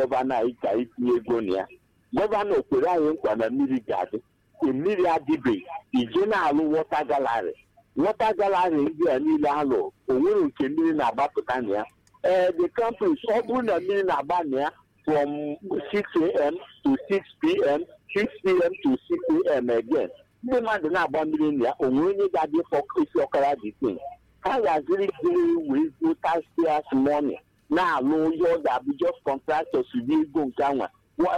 gọvanọ anyị ka itinye ego na ya gọvanọ kwere anyị nkwa na mmiri ga-adị mmiri adịbeghị ije na-alụ wọta galarị wọta galarị ndị a niile alụ onwere nke mmiri na-agbapụta na ya ee the campus ọ bụrụ na mmiri na-agba na ya from 6am to 6pm 6pm to 6am again ndị mmadụ na-agba mmiri na ya onwe onye ga-adị isi ọkara dị tin ha ga-aziri ziri wee go taxpayers money na-alụ ihe ọ ga-abụ just contractors dị ego nke anwa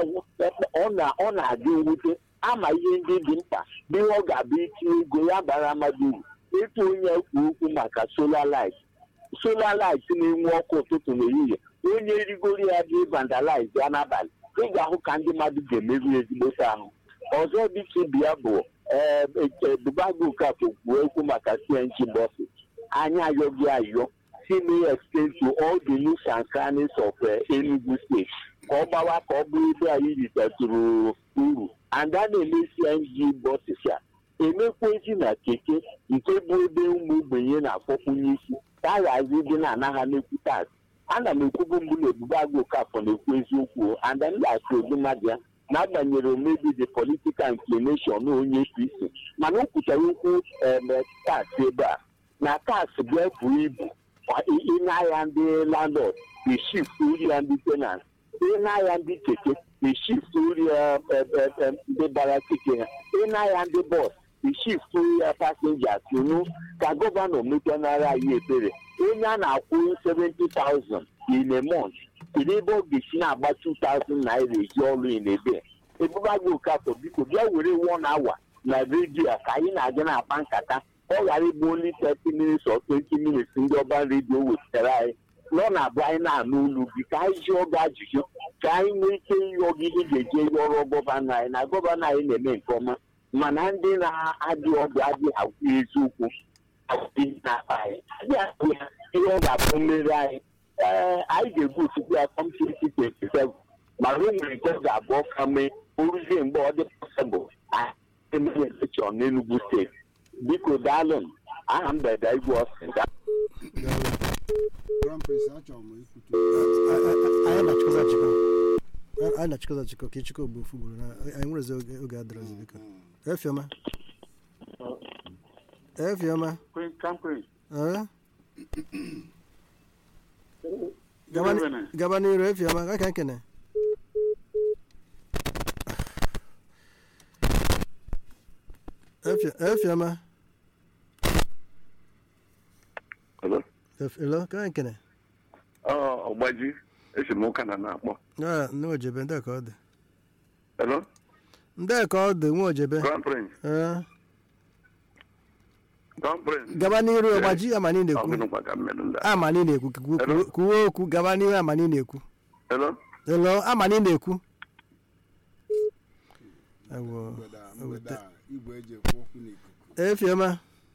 ọ na-adị mwute ama ihe ndị dị mkpa bụ ihe ọ ga-abụ itinye ego ya bara mmadụ uru ịtụ onye kwu okwu maka solar light solar light na-enwe ọkụ ụtụtụ n'ehihie onye rigoro ya dị vandalize ya n'abalị ị ga-ahụ ka ndị mmadụ ga-emerụ ezigbote ahụ ọzọ dịka ibi ya bụ ebubago okafọ kwuo okwu maka cng bọsụ anyị ayọghị ayọ si na extend to all the nooks and crannies of Enugu State ka ọ gbawa ka ọ bụrụ ebe anyị ritatụrụ uru and a na-eme cng bọsịs a emekwezi na keke nke bụ ebe ụmụ ogbenye na-akpọkwunye isi ka a ghazi dị na anaghị na-ekwu tax ana m ekwubu mbụ na ebube agụ okafọ na-ekwu eziokwu and m ga-asị obi mmadụ ya n'agbanyeghị omebi the political inclination onye apc mana o kwuchara okwu tax ebe a na tax ga-ebu ibu ịnahịa ndị landlord the shift uri ya ndị tenant ịnahịa ndị keke the shift uri ya ndị bara keke ha ịnahịa ndị bọs the shift uri ya passengers unu ka gọvanọ mekanara anyị ebere onye a na-akwụ 70,000 in a month kedu ebe ọ ga-esi na-agba 2,000 naira eji ọrụ inebe ebubagị okafọ biko bịa were one hour na redio ka anyị na-aga na-akpa nkata ọ ghara ịbụ only 30 minutes or 20 minutes ndị ọba redio wetara anyị na ọ na-abụ anyị na-anụ olu gị ka anyị jụọ gị ajụjụ ka anyị nwee ike ịyọ gị ihe ga-eje ọrụ gọvanọ anyị na gọvanọ anyị na-eme nke ọma mana ndị na-adị ọdụ adịghị agwụ eziokwu ihe ọ ga-abụ mmeri anyị ee anyị ga-egbu otukwu ya kọm 2027 mana o nwere nke ọ ga-abụ ọka mee oruzie mgbe ọ dị pọsịbụl emere elekshọn n'Enugu steeti biko daalụ m aha m beda igwe ọsị anyị na-achịkọta achịkọ ka ịchịkọ ogbu ofu gburu na anyị nwerezi oge adịrọzi biko efiọma efiọma gaba n'iru efiọma ka ka nkene efiọma elo ka nkene ọgbaji esemokwu na na-akpọ nne ojebe ndị ka ọ dị hello ndị ka ọ dị nwa ojebe Crown Prince Crown Prince gaba n'iru ọgbaji amani na-ekwu ọgụnụkwa ka mmerụ ndị a. amani na-ekwu kwuwe okwu gaba n'iru amani na-ekwu hello elo amani na-ekwu ewo efiọma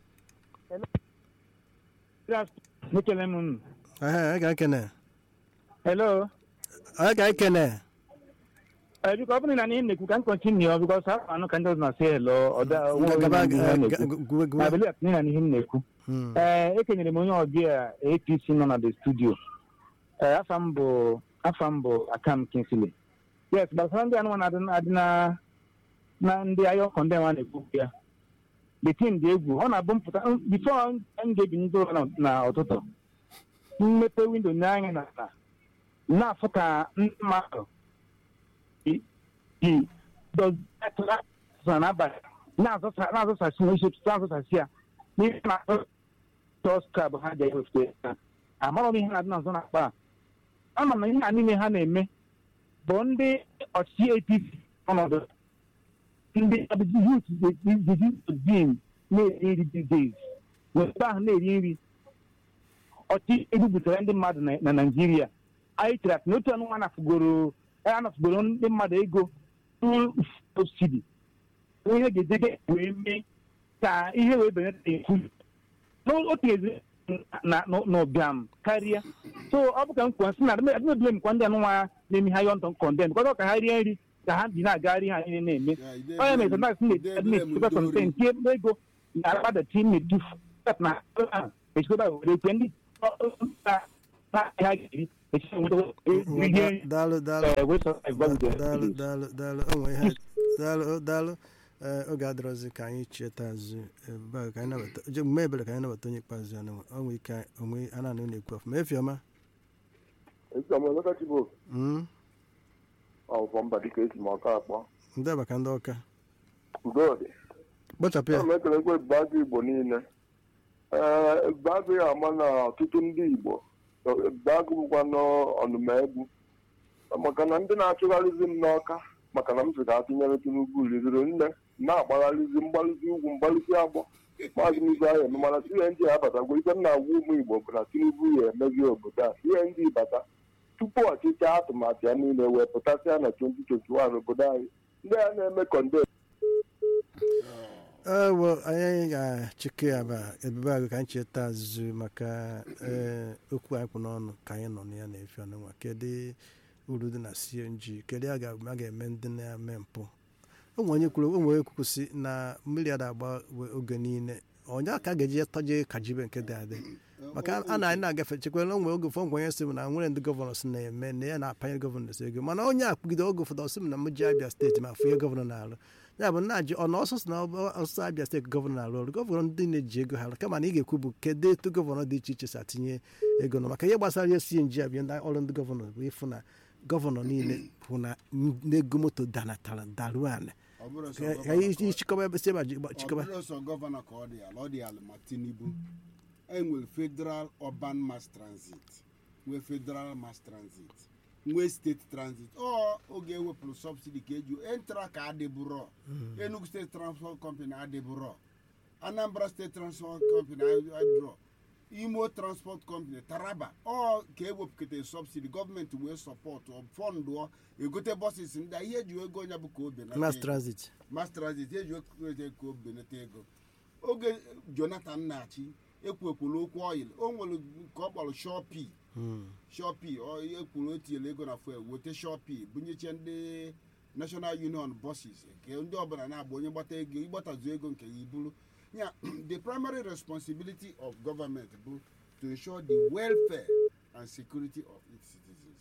Ekele m unu. ehe ka nkene Hello. onye ka nkene Eh, biko ọ bụrụ na ihe na-ekwu ka m kọntinu ọ bikọs afọ anụ ka ndị ọzọ na-asị hello ọda gaba guwe guwe abeli atinye na ihe m na-ekwu ee ekenyere m onye ọbịa apc nọ na the studio ee afa m bụ afa m bụ akam kinsley yes gbasara ndị anụmanụ adị adị na na ndị ahịa ọkọ ndị nwa na-ekwu ya the team dị egwu ọ na-abụ mpụta bifo m ga-ebi ndị ụra na- na ụtụtụ mmepe windo n'anya na na na-afụ ka ndị mmadụ ji ji dọzụ n'abalị na-azụsa na-azụsasị n'isi ụtụtụ na-azụsasị ya n'ihe na tọs krab ha ji ewepụta ya amarọ m ihe na-adị n'azụ na-akpa a ama m na ihe a niile ha na-eme bụ ndị ọchịchị apc ọnọdụ ndị youth din na-eri nri these days n'ebe ahụ na-eri nri ọchịchị ebubutere ndị mmadụ na- na naijiria anyị chere na otu ọnụnwa anafugoro anafugoro ndị mmadụ ego subsidi ihe ga-edebe wee mee ka ihe wee benata efu n'otu ezi na n'ụbịam karịa so ọ bụ ka m kwuo sị na adịmebile m kwa ndị anụnwa na-eme ha yọntọ kọndem bịkọta ka ha rie nri ka ha ji na-agagharị ha niile na-eme onye mere sọndas na-etikwa kọnten tie ego na akpadati na-etufu na echekwa were kwe ndị ha ga-eri echiche nweta Ngwa, ihe da- daalụ daalụ eh, wey survive gwa Da- with daalụ the daalụ daalụ o nwere ihe daalụ daalụ ee oge adịrọzi ka anyị cheta azụ ebe a ka anyị nabata je mgbe ebere ka anyị nabata onye ikpeazụ ya na o nwere ike onwe a na-anụ na-ekwu ọfụma efiọma Eziọma Emeka Chibok Mm, ọfọ mba dịka esi m ọka akpọ ndị maka ndị ọka udodị kpochapụ ya ana m ekelekwa ebube agụ igbo niile ee ebube agụ ya ama na ọtụtụ ndị igbo ebube agụ bụkwa n'ọnụmegbu maka na ndị na-achụgharịzi m n'ọka maka na m sị ka atụnyere tinubu riziri nne na-agbagharịzi mgbalịzi ugwu mgbalịzi agbọ maazị n'izu ahụ eme mana cng abatagwo ife m na-agwa ụmụ igbo bụ na tinubu ya emezi obodo a cng bata tupu ọchịchị atụmatụ ya niile wee pụtasịa na 2021 obodo anyị ndị a na-eme konde ewo anyị ga-achịkọ ya ba ebube agụ ka anyị cheta azụ maka ee okwu anyị kwụ n'ọnụ ka anyị nọ na ya na-efe ọnụnwa kedu uru dị na cng kedu a ga- a ga-eme ndị na-eme mpụ ụmụ onye kwuru ụmụ onye kwuru si na mmiri a na-agba oge niile onye ka a ga-eji tọje kajibe nke dị adị maka a na anyị na-agafe chekwara onwe oge ụfọdụ onye sị m na nwere ndị gọvanọ si na-eme na ya na-apanye gọvanọ si ego mana onye akpụgide oge ụfọdụ ọsị m na m ji abịa steeti ma fụ ihe gọvanọ na-alụ ya bụ na ji ọnụ ọsụsụ na ọsụsụ abịa steeti gọvanọ na-alụ ọrụ gọvanọ ndị na-eji ego ha kama na ị ga-ekwu bụ kedu etu gọvanọ dị iche iche si atinye ego nọ maka ihe gbasara ihe cng abịa ndị ọrụ ndị gọvanọ bụ ịfụ na gọvanọ niile hụ na n'ego moto danatara daruo ala ọ bụrụ sọ ka gọvanọ anyị ka ọ- chịkọba ebe si ebe a ji- ọ chịkọba bụrụ sọ gọvanọ ka ọ dị ala ọ dị ala ma tinubu enwere federal urban mass transit nwee federal mass transit nwee steeti transit ọ oge ewepụrụ subsidi ka eju entra ka adịbụrọ enugu steeti transport company adịbụrọ anambra steeti transport company adịbụrọ imo transport company taraba ọ ka ewepụkata subsidi gọọmenti wee sọpọtụ fọndụ egote bọsis ndị a ihe eji ego onye bụ ka obe na mass transit mass transit eji ekwuete ka o benata ego oge jonathan na-achị ekwuekwuru okwu oil o nwere ka ọ kpọrọ shopi Mm. shopi ekwuru o tinyere ego na fuel weta shopi bunyeche ndị national union buses nke ndị ọbụla na-agba onye gbata ego ịgbatazu ego nke ya iburu ya the primary responsibility of government bụ to ensure the welfare and security of its citizens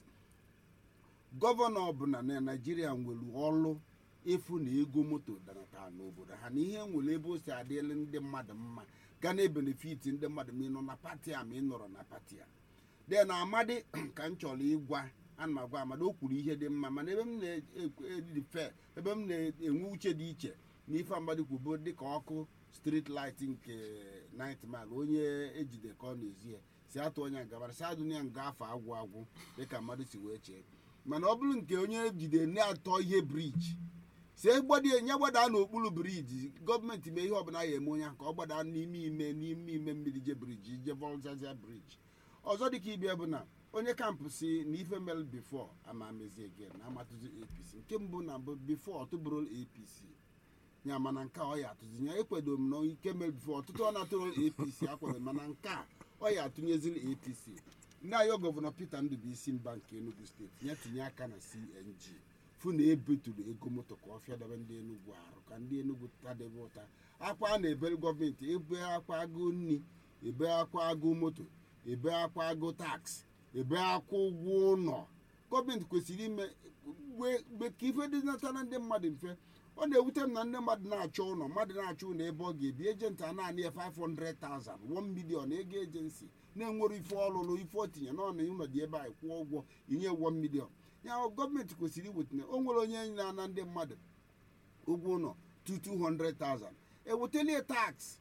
gọvanọ ọbụla na naijiria nwere ọlụ efu na ego moto danata n'obodo ha na ihe nwere ebe o si adịla ndị mmadụ mma ga na-ebenefiti ndị mmadụ ma ị nọ na pati a ma ị nọrọ na pati a de na amadi ka m chọrọ ịgwa ana m agwa amadi o kwuru ihe dị mma mana ebe m na-edife ebe m na-enwe uche dị iche na ife amadi kwubo dịka ọkụ street light nke night mile onye ejide ka ọ na-ezi ya si atụ onye ngabara si adụ ya nga afọ agwụ agwụ dịka mmadụ si wee chee mana ọ bụrụ nke onye ejide na-atọ ihe briji si gbadie nye gbadaa n'okpuru briji gọọmenti mee ihe ọbụla ya eme onye ahụ ka ọ gbadaa n'ime ime n'ime ime mmiri je briji je volzazia briji ọzọ dịka ibia bụ na onye kampụ si na ife mere bifo ama mezie gen na amatụzi apc nke mbụ na mbụ bifo ọtụbụrụ apc ya mana nke a ọ ya atụzi ya ekwedo m na ike mere bifo ọtụtụ ọ na-atụrụ apc akwado mana nke a ọ ya atụnyeziri apc ndị ayọ gọvanọ peter ndụbụisi mba nke enugu steeti ya tinye aka na cng fụ na ebeturu ego moto ka ọ fịadebe ndị enugwu arụ ka ndị enugwu tadebe ụta akwa a na-ebere gọọmenti ebe akwa agụ nri ebe akwa agụ moto ebe akwa agụ taks ebe akwa ụgwọ ụlọ gọọmenti kwesịrị ime mgbe ka ife dị natara ndị mmadụ mfe ọ na-ewute m na ndị mmadụ na-achọ ụlọ mmadụ na-achọ ụlọ ebe ọ ga-ebi ejenti a naanị ya 500,000 1 million ego ejensi na-enwere ife ọlụlụ ife o tinye n'ọnụ ụlọ dị ebe a kwụọ ụgwọ inye 1 million ya gọọmenti kwesịrị iwetinye o nwere onye na-ana ndị mmadụ ụgwọ ụlọ 200,000 ewetele tax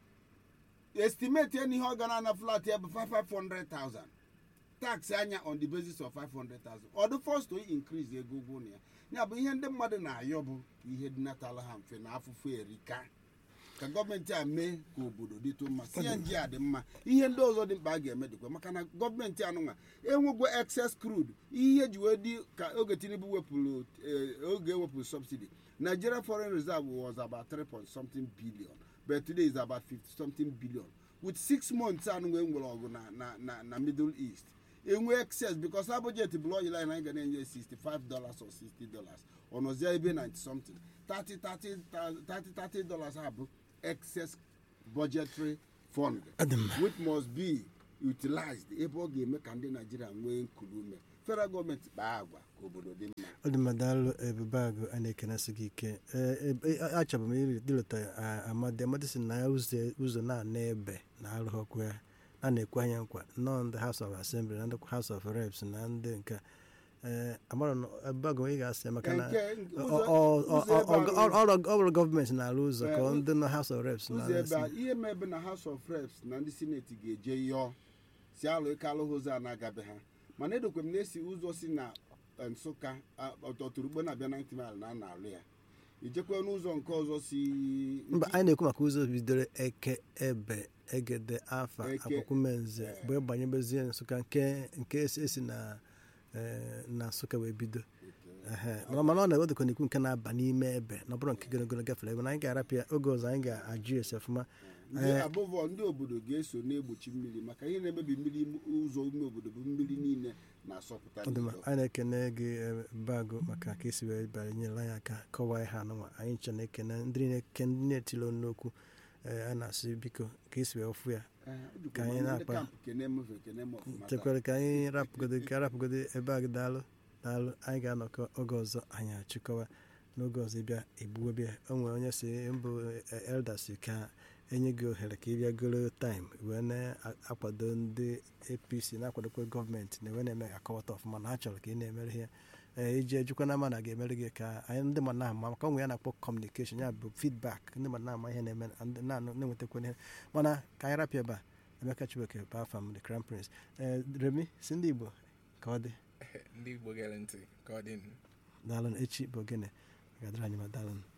estimate ya na ihe ọ ga na-ana flat ya bụ 500,000 tax anya on the basis of 500,000 ọ dị first to increase ego ụgwọ ụlọ ya ya bụ ihe ndị mmadụ na-ayọ bụ ka ihe dịnatala ha mfe na afụfụ erika ka gọọmenti a mee ka obodo dịtụ mma cng a dị mma ihe ndị ọzọ dị mkpa a ga-eme dịkwa maka na gọọmenti anụnwa enwego excess crude ihe ji wee dị ka oge tinubu wepụrụ oge ewepụrụ subsidy nigeria foreign reserve was about 3 point something billion but today is about 50 something billion with six months anụnwa enwere ọgụ na na na na middle east enwe excess because ha budget bụ oil line anyị ga na-enye 65 dollars or 60 dollars ọnọzie ebe 90 something 30 30 30 30 dollars ha bụ excess budgetary fund Adị mma. which must be utilized ebe ọ ga-eme ka ndị naijiria nwee nkuru ume federal gọọmenti kpaa agwa ka obodo dị mma ọ dị mma daalụ ebube agụ a na-ekenesi gị ike Ee, ebe- a- achọbụ m iri dịlụta a- amadi amadi si na ya ụzọ ụzọ na-ana ebe na arụghọkwa ya a na-ekwe anya nkwa nnọọ ndị house of assembly na ndị house of reps na ndị nke ee amara na ebube agụ ị ga-asị ya maka na Nke- nke ọ- ụzọ- ọ- ọ- ụzọ ebe ọ- ahụ- ọ- ọ bụrụ gọọmenti na-arụ ụzọ ka Ee, ndị nọ house of reps na ụzọ ebe a ihe ma ebe na house of reps na ndị seneti ga-eje yọọ si alụ ike alụghị ụzọ a na-agabe ha mana edokwe m na-esi ụzọ si na eh, nsụka a- ọtọtụrụgbo na-abịa 90 mil na a na-alụ ya ijekwe n'ụzọ nke ọzọ si mba anyị na-ekwu maka ụzọ bidoro eke ebe egede afa Eke, akwụkwụmenze eh. wee banyebezie nsụka nke nke esi esi na eh, na nsụka wee bido Ehe, mana mana ọ na-ewedịkwa n'ikwu nke na-aba n'ime ebe na ọ bụrụ nke gịrịgịrị gafere ebe na anyị ga-arapụ ya oge ọzọ anyị ga-ajụ esi ọfụma ndị Eh. abụvọ ndị obodo ga-eso na-egbochi mmiri maka ihe na-emebi mmiri ụzọ ime obodo bụ mmiri niile na-asọpụta ọ dị mma n'ilo. anyị na-ekene gị eh, bagụ maka ka esi wee bịara nyere anyị aka kọwaa ihe anụnwa anyị nche na-ekene ndị na-eke ndị na-etilo n'okwu eh, a na-asị biko ka esi wee fụ ya Eh, ọ dịkwa ka anyị mma, ndị na-akpa. kampụ kene m fe, kene m ọfụma taa. chekwara ka anyị rapụgodo ka rapụgodo ebe a gị daalụ daalụ anyị ga-anọkọ oge ọzọ anyị achịkọwa n'oge ọzọ ịbịa egbuwe bịa o nwere onye si mbụ eh, elda si ka enye gị ohere ka ị bịa goro taịm wee na-akwado ndị apc na-akwadokwa gọọmenti na wee na-eme akọwata ọfụma na ha chọrọ ka ị na-emere ihe ee iji ejikwa na ama na ga-emere gị ka anyị ndị ma na-ama maka onwe ya na-akpọ kọmunikeshọn ya bụ feedback ndị ma na-ama ihe na-eme na ndị na-anụ na-enwetakwa ihe mana ka anyị rapịa ebe a emeka chibeke bụ afa m the crown prince ee remi si ndị igbo ka ọ dị ndị igbo gere ntị ka ọ dị daalụ echi bụ ogene ga-adịrị anyị ma daalụ